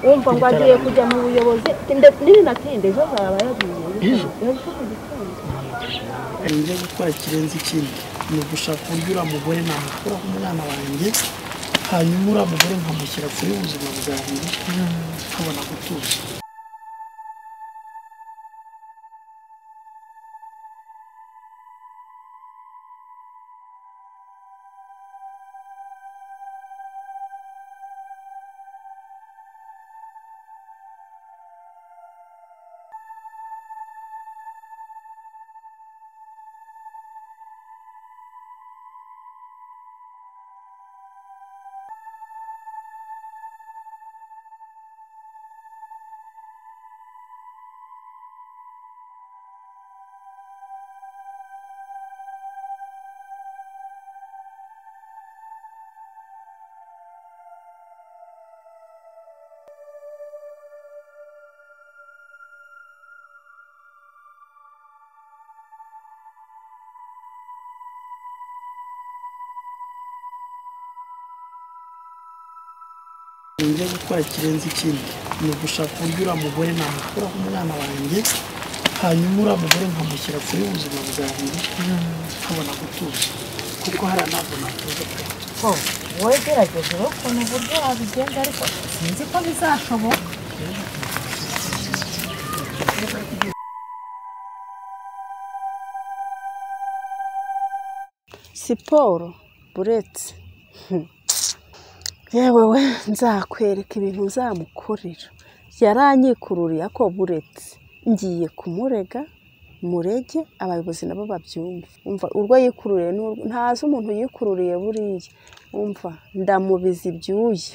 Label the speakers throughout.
Speaker 1: wumva ngo agiye kujya mu buyobozi n'ibinatinde ejo azaba yagiye
Speaker 2: Ejo?
Speaker 1: ejo mu gitondo
Speaker 2: nje gutwara ikirenze ikindi ni ugushaka uburyo uriya mugore namukuraho umwana wanjye hanyuma uriya mugore nkamushyira kure y'ubuzima bwanjye nkabona gutuza nje gutwara ikirenze ikindi ni ugushaka uburyo uriya mugore namukuraho umwana wanjye hanyuma uriya mugore nkamushyira kure y'ubuzima bwanjye nkabona gutuza kuko hari ntabwo natuza pe
Speaker 3: ko wowe gerageza urebe ukuntu uburyo wabigenza ariko sinzi ko bizashoboka
Speaker 4: siporo buretse Hmm. yewe we nzakwereka ibintu nzamukorera yaranyikururiye ako buretse ngiye kumurega murege abayobozi nabo babyumve umva urwo yikururiye n'urwo- ntazi umuntu yikururiye buriya umva ndamubiza ibyuya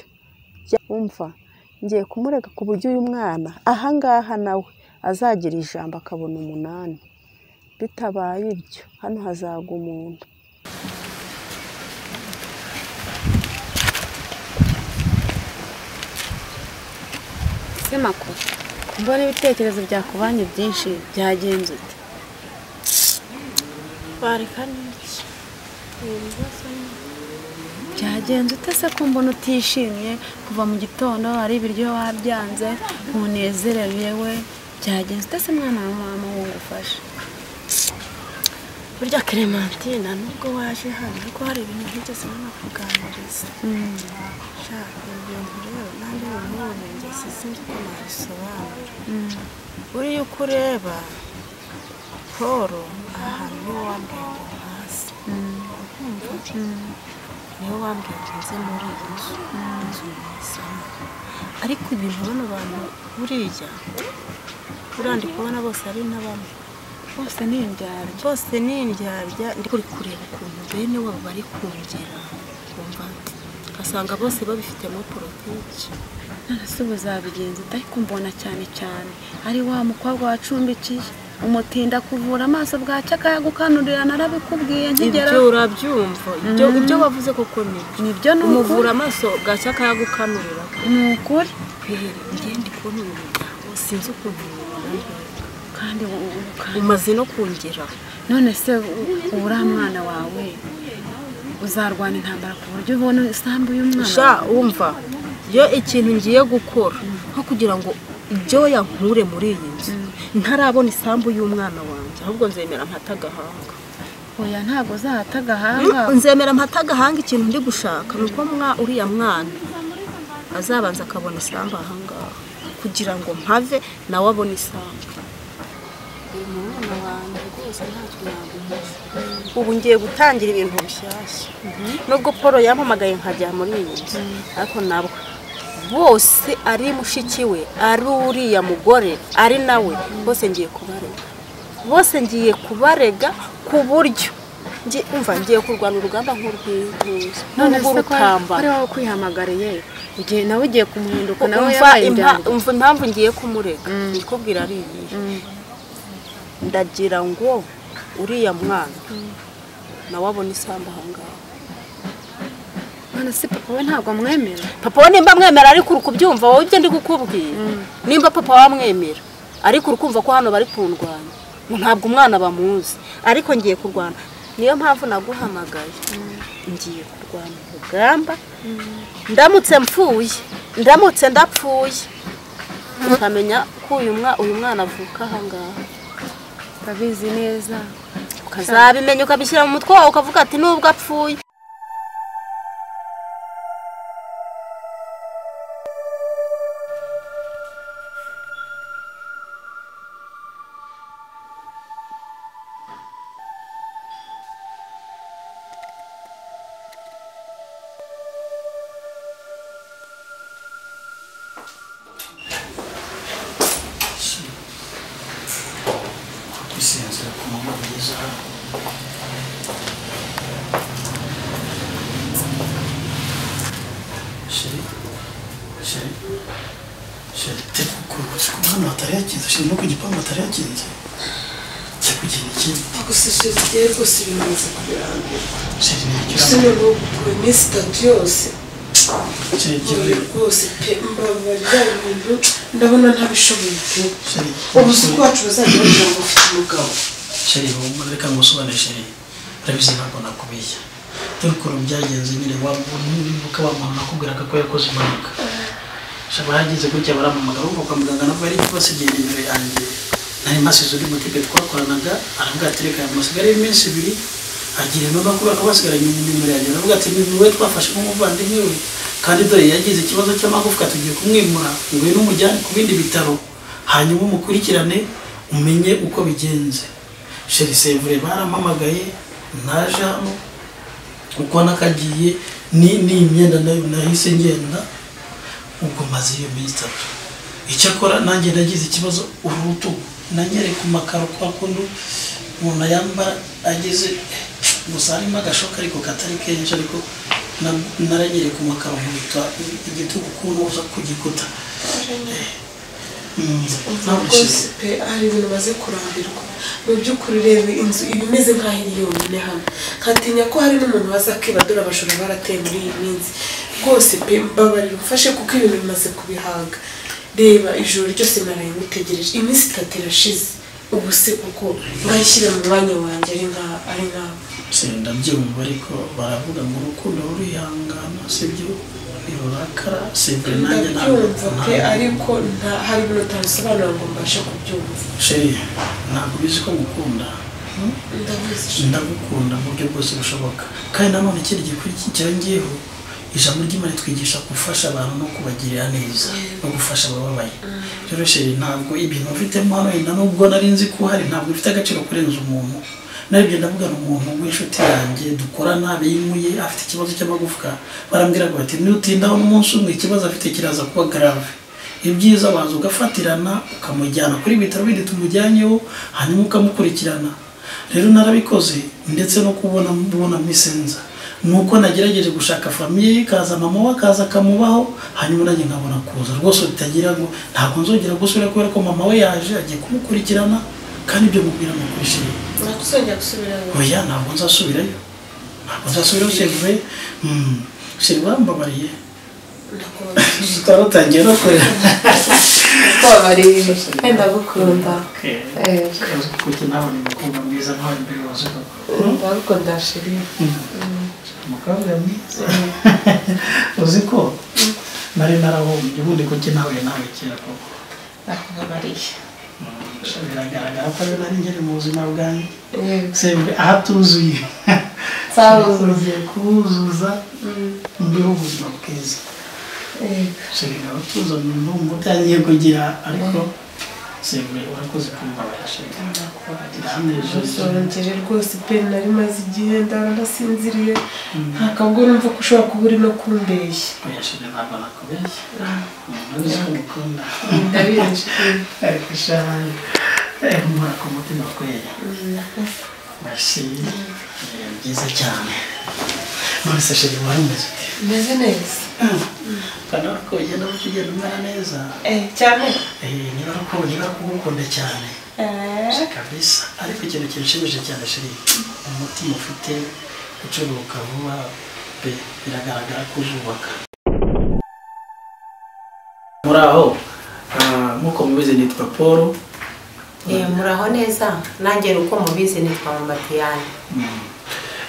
Speaker 4: Jya- umva ngiye kumurega ku buryo uyu mwana ahangaha nawe azagira ijambo akabona umunani bitabaye ibyo hano hazaga umuntu
Speaker 5: ese makuru mbona ibitekerezo byakubanye byinshi byagenze ute
Speaker 1: bareka n'iki
Speaker 5: byagenze ute se ko mbona utishimye kuva mu gitondo hari ibiryo wabyanze ntunezerewe yewe byagenze ute se mwana wa mama wungufasha
Speaker 1: burya clementine nubwo waje hano ariko hari ibintu ntigeze nanakuganiriza shaka ibintu rero nanjye bimwe ngeze sinzi ko nabisobanura buriya uko ureba paul aha hantu niwe wambwiye ngo ntazi ukumva niwe wambwiye ngo nze muri iyi nzu inzu nizamo ariko ibintu bano bantu buriya buriya ndi kubona bose ari n'abamwe
Speaker 5: bose ni indyarya
Speaker 1: bose ni indyarya ndi kuri kureba ukuntu bene wabo bari kongera kumva ugasanga bose babifitemo politiki
Speaker 5: ntarase ubu zabigenze ute ariko mbona cyane cyane ari wa mukobwa wacumbikiye umutinda kuvura amaso bwacya akayagukanurira narabikubwiye nkigera
Speaker 1: ibyo urabyumva ibyo ibyo wavuze koko ni ibyo
Speaker 5: nibyo ni
Speaker 1: umuvura
Speaker 5: ukuri
Speaker 1: amaso gacya akayagukanurira
Speaker 5: ni ukuri
Speaker 1: kwihera ngiye ndi kubona uyu muryango sinzi ukuntu uwurangurira.
Speaker 5: kandi u- u- kandi
Speaker 1: umaze no kongera
Speaker 5: none se u- uriya mwana wawe uzarwana intambara ku buryo ubona isambu y'umwana
Speaker 1: sha
Speaker 5: wawe?
Speaker 1: wumva iyo ikintu ngiye gukora nko kugira ngo ibyo yankure muri iyi nzu ntarabona isambu y'umwana wanjye ahubwo nzemera mpate agahanga
Speaker 5: oya ntabwo uzahata agahanga
Speaker 1: nzemera mpate agahanga ikintu ndi gushaka ni uko mwa- uriya mwana azabanza akabona isambu ahangaha kugira ngo mpave nawe abone isambu ubu ngiye gutangira ibintu bishyashya nubwo paul yampamagaye nkajya muri iyi nzu ariko nabwo bose ari mushiki we ari uriya mugore ari nawe bose ngiye kubarega bose ngiye kubarega ku buryo ngi- umva ngiye kurwana urugamba nk'urw'intuza
Speaker 5: none se ko ari- ko
Speaker 1: nk'urw'urutambaro
Speaker 5: ari wowe ukwihamagariye igihe nawe ugiye kumuhinduka nawe
Speaker 1: umva
Speaker 5: yabaye
Speaker 1: impa-
Speaker 5: indyarya
Speaker 1: umva impamvu ngiye kumurega ndikubwira ari iyihe ndagira ngo uriya mwana nawe abone isambu ahangaha
Speaker 5: none se papa we ntabwo amwemera
Speaker 1: papa we nimba amwemera ariko uri kubyumva wowe ibyo ndi kukubwira nimba papa wamwemera ariko uri kumva ko hano bari kundwanya ntabwo umwana bamuzi ariko ngiye kurwana niyo mpamvu naguhamagaye
Speaker 4: ngiye kurwana urugamba ndamutse mpfuye ndamutse ndapfuye ukamenya ko uyu mwana uyu mwana avuka ahangaha
Speaker 5: urabizi neza
Speaker 4: ukazabimenya ukabishyira mu mutwe wawe ukavuga ati nubwo apfuye
Speaker 2: bisinzira ku manywa meza sheri sheri sheri teka kuruhutse ku mwana batari yakinze sheri no ku gipangu batari yakinze jya kugira ikindi
Speaker 6: gusa sheri igihe rwose bimaze kubirambira
Speaker 2: sheri
Speaker 6: gusa
Speaker 2: ntiyagira
Speaker 6: noneho kuva iminsi itatu yose
Speaker 2: sheri
Speaker 6: mbabari
Speaker 2: igihe
Speaker 6: rwose pe mbabari ya bintu ndabona ntabishoboye pe
Speaker 2: sheri
Speaker 6: ubuzi bwacu bazajya bagira ngo ufite umugabo
Speaker 2: sheri humura reka ngusobanure sheri urabizi ntabwo nakubiye dore ukuntu byagenze nyine wabona nibuka wa mama nakubwiraga ko yakoze impanuka shaba hageze gutya barampamagara uvuga kwa muganga nabwo yari kubasigiye nimero yanjye nari mpasize undi mutegeko twakoranaga aravuga ati reka musigareho iminsi ibiri agira intumwa kubera ko basigaranye nimero yanjye aravuga ati ni wowe twafashe nk'umuvandimwe we kandi dore yagize ikibazo cy'amagufwa tugiye kumwimura ngwino umujyane ku bindi bitaro hanyuma umukurikirane umenye uko bigenze sheri sevure barampamagaye naje hano uko nakagiye ni ni imyenda nayo nahise ngenda ubwo maze iyo minsi itatu icyakora nanjye nagize ikibazo uru rutugu nanyere ku makaro kwa kundi umuntu yambara ageze gusa harimo agashoka ariko katari kenshi ariko na- naranyere ku makaro nkubita igitugu kunoza ku gikuta Eh, mm, ntabwo
Speaker 6: rwose
Speaker 2: ishize.
Speaker 6: pe hari ibintu maze kurambirwa mu by'ukuri reba inzu iba imeze nk'aho iri yonyine hano nkatinya ko hari n'umuntu waza akibadura abajura barateye muri iyi minsi rwose pe mbabarira umfashe kuko ibintu bimaze kubihanga reba ijoro ryose naraye ngutegereje iminsi itatu irashize ubu se kuko ngashyira mu mwanya wanjye ari nka ari nkawe
Speaker 2: Se, ndabyumva ariko baravuga ngo urukundo rurihangana sibyo ntirurakara sivure nanjye ntabwo
Speaker 6: ndabyumva pe
Speaker 2: ntabwo-
Speaker 6: ariko nta- hari ibintu utabisobanura ngo mbashe kubyumva
Speaker 2: sheri ntabwo ubizi ko ngukunda
Speaker 6: ndabizi
Speaker 2: ndagukunda mu buryo bwose bushoboka kandi nanone ikindi gikurikira cyongeyeho ijambo ry'imana twigisha gufasha abantu no kubagirira neza no gufasha abababaye rero sheri ntabwo ibintu mfitemo hano wenda nubwo nari nzi ko uhari ntabwo bifite agaciro kurenza umuntu naribyo ndavugana umuntu w'inshuti yanjye dukorana bimuye afite ikibazo cy'amagufwa barambwira ngo bati nutindaho umunsi umwe ikibazo afite kiraza kuba grave ibyiza waza ugafatirana ukamujyana kuri bitaro bindi tumujyanyeho hanyuma ukamukurikirana rero narabikoze ndetse no kubona mbona misenza nuko nagerageje gushaka famiye kaza mama we akaza akamubaho hanyuma nanjye nkabona kuza rwose bitagira ngo ntabwo nzongera gusubira kubera ko mama we yaje agiye kumukurikirana kandi ibyo mubwira ni ukubishima
Speaker 6: nakuzongera gusubira
Speaker 2: oya ntabwo nzasubirayo ntabwo nzasubirayo shevuwe sheri wambabariye
Speaker 6: ndakubona
Speaker 2: twarutangiye no kurira
Speaker 6: kubabariye wenda gukunda
Speaker 2: kuki nawe ni umukobwa mwiza nkawe mbere wazuka
Speaker 6: ariko ndashiri
Speaker 2: umukobwa mwiza uzi ko nari narahombye ubundi kuki nawe nawe kera koko
Speaker 6: nakubabariye
Speaker 2: biragaragara ko ari nari ngeri mu buzima bwanjye sembe ahatuzuye ugiye kubuzuza mbeho ubuzima bwiza shirika abatuzo ni mbungu utangiye kugira ariko sembe urakoze kumbabarira shirika
Speaker 6: uzongere rwose pe nari maze igihe ndara ndasinziriye nta kabwo numva ko ushobora kuba uri no kumbeshya
Speaker 2: oya shirika ntabwo nakubeshya ntuzi ko ngukunda
Speaker 6: ndabizi
Speaker 2: ariko sha eh, mpora ku mutima kwera merci Eh, byiza cyane none se shirika warameze ute
Speaker 6: meze neza
Speaker 2: kanora ko ugenda buke ugenda umera neza
Speaker 6: Eh, cyane
Speaker 2: Eh, niba ari uko niba ari kugukunda cyane kabisa ariko ikintu kinshimishije cyane shiri umutima ufite ucuruka vuba pe biragaragara ko uzubaka muri aho ah, nk'uko mubizi nitwa paul
Speaker 7: Eh, muraho neza nanjye uko mubizi nitwa Mbatiyani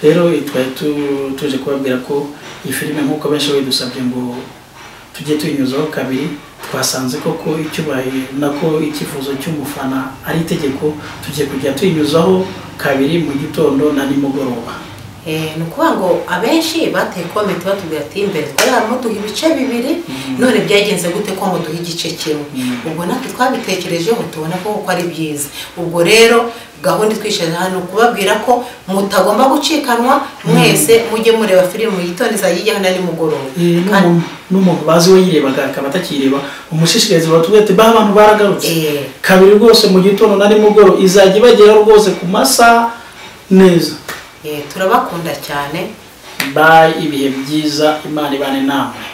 Speaker 2: rero twari tu- tuje kubabwira ko iyi filime nk'uko benshi bayidusabye ngo tujye tuyinyuzaho kabiri twasanze koko icyo bayi- nako icyifuzo cy'umufana ari itegeko tugiye kujya tuyinyuzaho kabiri mu gitondo na nimugoroba
Speaker 7: Eh, ni ukuvuga ngo abenshi bateye komenti batubwira ati imbere twari harimo duha ibice bibiri none byagenze gute ko ngo duhe igice kimwe
Speaker 2: Mhm.
Speaker 7: ubwo natwe twabitekerejeho tubona ko koko ari byiza ubwo rero gahunda twishaje hano kubabwira ko mutagomba gucikanwa mwese mujye mureba filime yitondeza izajya na nimugoroba
Speaker 2: Eh,
Speaker 7: Kandi-
Speaker 2: n'umuntu- n'umuntu bazi we yirebaga akaba atakireba umushishikariza batubwira ati ba abantu baragarutse
Speaker 7: Eh.
Speaker 2: kabiri rwose mu gitondo na nimugoroba izajya ibageraho rwose ku masaha neza
Speaker 7: eh, turabakunda cyane
Speaker 2: bayi ibihe byiza imana ibane namwe